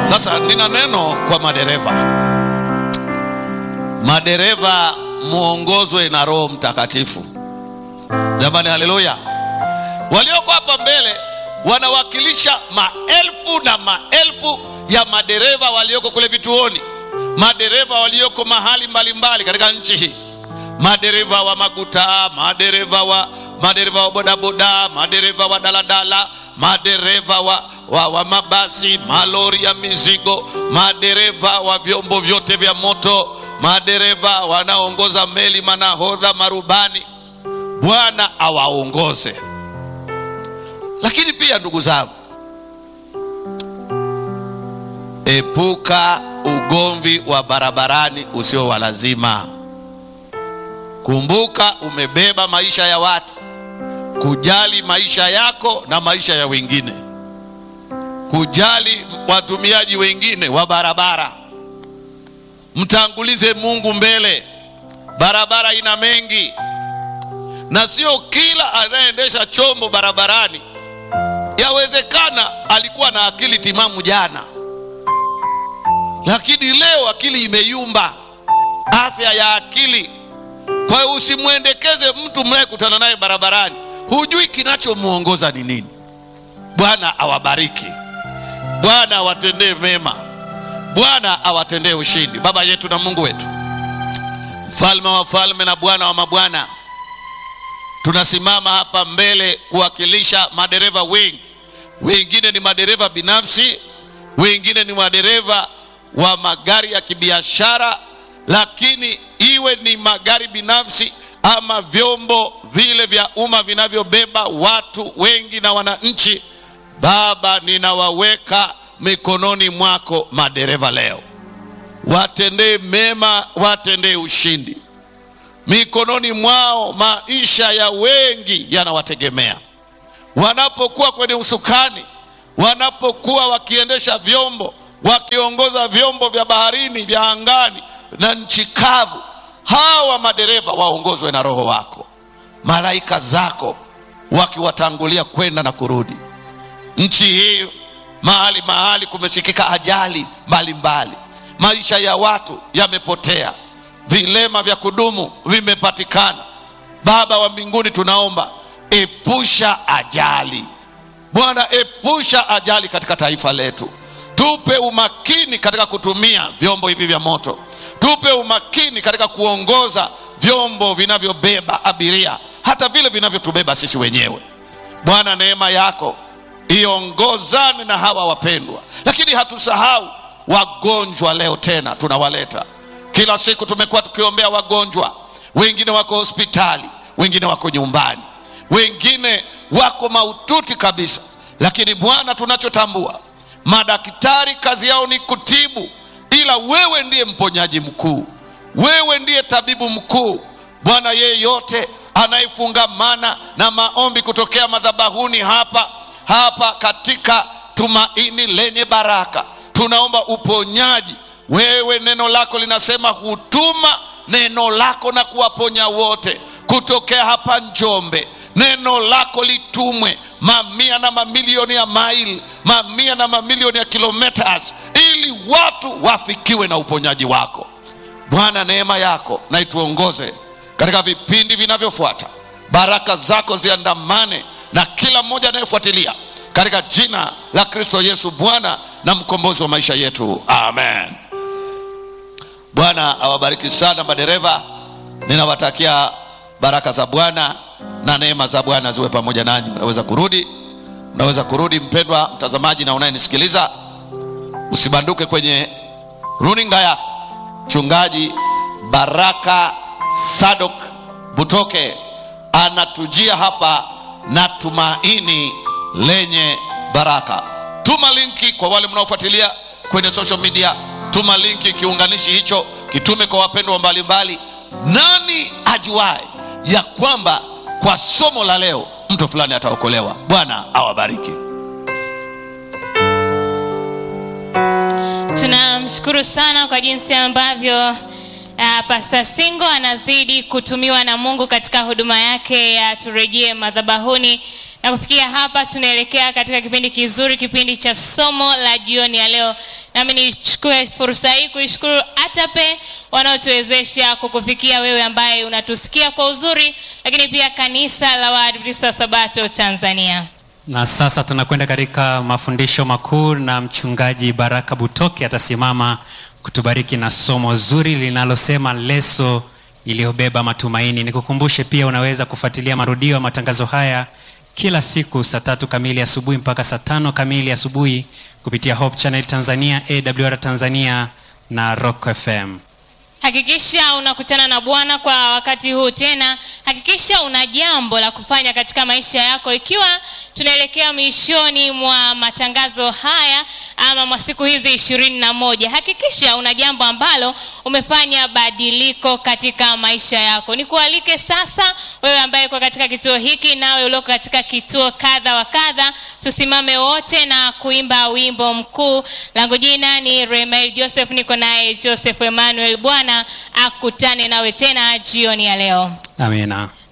Sasa nina neno kwa madereva. Madereva muongozwe na Roho Mtakatifu. Jamani, haleluya! Walioko hapa mbele wanawakilisha maelfu na maelfu ya madereva walioko kule vituoni, madereva walioko mahali mbalimbali katika nchi hii, madereva wa maguta, madereva wa madereva wa bodaboda, madereva wa daladala, madereva wa, wa, wa mabasi, malori ya mizigo, madereva wa vyombo vyote vya moto, madereva wanaoongoza meli, manahodha, marubani. Bwana awaongoze. Lakini pia ndugu zangu, epuka ugomvi wa barabarani usio wa lazima. Kumbuka umebeba maisha ya watu, kujali maisha yako na maisha ya wengine, kujali watumiaji wengine wa barabara. Mtangulize Mungu mbele. Barabara ina mengi, na sio kila anayeendesha chombo barabarani yawezekana alikuwa na akili timamu jana, lakini leo akili imeyumba, afya ya akili. Kwa hiyo usimwendekeze mtu mnayekutana naye barabarani, hujui kinachomwongoza ni nini. Bwana awabariki, Bwana awatendee mema, Bwana awatendee ushindi. Baba yetu na Mungu wetu, mfalme wa falme na Bwana wa mabwana, tunasimama hapa mbele kuwakilisha madereva wengi. Wengine ni madereva binafsi, wengine ni madereva wa magari ya kibiashara, lakini iwe ni magari binafsi ama vyombo vile vya umma vinavyobeba watu wengi na wananchi, Baba, ninawaweka mikononi mwako madereva leo, watendee mema, watendee ushindi mikononi mwao. Maisha ya wengi yanawategemea wanapokuwa kwenye usukani, wanapokuwa wakiendesha vyombo, wakiongoza vyombo vya baharini, vya angani na nchi kavu. Hawa madereva waongozwe na Roho wako, malaika zako wakiwatangulia kwenda na kurudi. Nchi hii mahali mahali kumesikika ajali mbalimbali, maisha ya watu yamepotea vilema vya kudumu vimepatikana. Baba wa mbinguni, tunaomba epusha ajali Bwana, epusha ajali katika taifa letu. Tupe umakini katika kutumia vyombo hivi vya moto, tupe umakini katika kuongoza vyombo vinavyobeba abiria, hata vile vinavyotubeba sisi wenyewe. Bwana, neema yako iongozane na hawa wapendwa, lakini hatusahau wagonjwa. Leo tena tunawaleta kila siku tumekuwa tukiombea wagonjwa, wengine wako hospitali, wengine wako nyumbani, wengine wako mahututi kabisa. Lakini Bwana, tunachotambua madaktari kazi yao ni kutibu, ila wewe ndiye mponyaji mkuu, wewe ndiye tabibu mkuu. Bwana, yeyote anayefungamana na maombi kutokea madhabahuni hapa hapa katika Tumaini Lenye Baraka, tunaomba uponyaji wewe neno lako linasema hutuma neno lako na kuwaponya wote. Kutokea hapa Njombe, neno lako litumwe mamia na mamilioni ya maili, mamia na mamilioni ya kilometers, ili watu wafikiwe na uponyaji wako. Bwana, neema yako na ituongoze katika vipindi vinavyofuata. Baraka zako ziandamane na kila mmoja anayefuatilia katika jina la Kristo Yesu, Bwana na mkombozi wa maisha yetu, amen. Bwana awabariki sana madereva, ninawatakia baraka za Bwana na neema za Bwana ziwe pamoja nanyi. Mnaweza kurudi, mnaweza kurudi. Mpendwa mtazamaji na unayenisikiliza, usibanduke kwenye runinga yako. Mchungaji Baraka Sadok Butoke anatujia hapa na tumaini lenye baraka. Tuma linki kwa wale mnaofuatilia kwenye social media tuma linki kiunganishi hicho, kitume kwa wapendwa mbalimbali. Nani ajuae ya kwamba kwa somo la leo mtu fulani ataokolewa? Bwana awabariki. Tunamshukuru sana kwa jinsi ambavyo uh, Pastor Singo anazidi kutumiwa na Mungu katika huduma yake ya turejee madhabahuni na kufikia hapa tunaelekea katika kipindi kizuri, kipindi cha somo la jioni ya leo, nami nichukue fursa hii kuishukuru atape wanaotuwezesha kukufikia wewe ambaye unatusikia kwa uzuri lakini pia kanisa la waadventista wa sabato tanzania na sasa tunakwenda katika mafundisho makuu na mchungaji baraka butoke atasimama kutubariki na somo zuri linalosema leso iliyobeba matumaini nikukumbushe pia unaweza kufuatilia marudio ya matangazo haya kila siku saa tatu kamili asubuhi mpaka saa tano kamili asubuhi kupitia hope channel tanzania awr tanzania na rock fm hakikisha unakutana na bwana kwa wakati huu tena hakikisha una jambo la kufanya katika maisha yako ikiwa tunaelekea mwishoni mwa matangazo haya ama mwa siku hizi ishirini na moja hakikisha una jambo ambalo umefanya badiliko katika maisha yako nikualike sasa wewe ambaye uko katika kituo hiki nawe ulioko katika kituo kadha wa kadha tusimame wote na kuimba wimbo mkuu langu jina ni remael joseph niko naye joseph emmanuel bwana akutane nawe tena jioni ya leo amina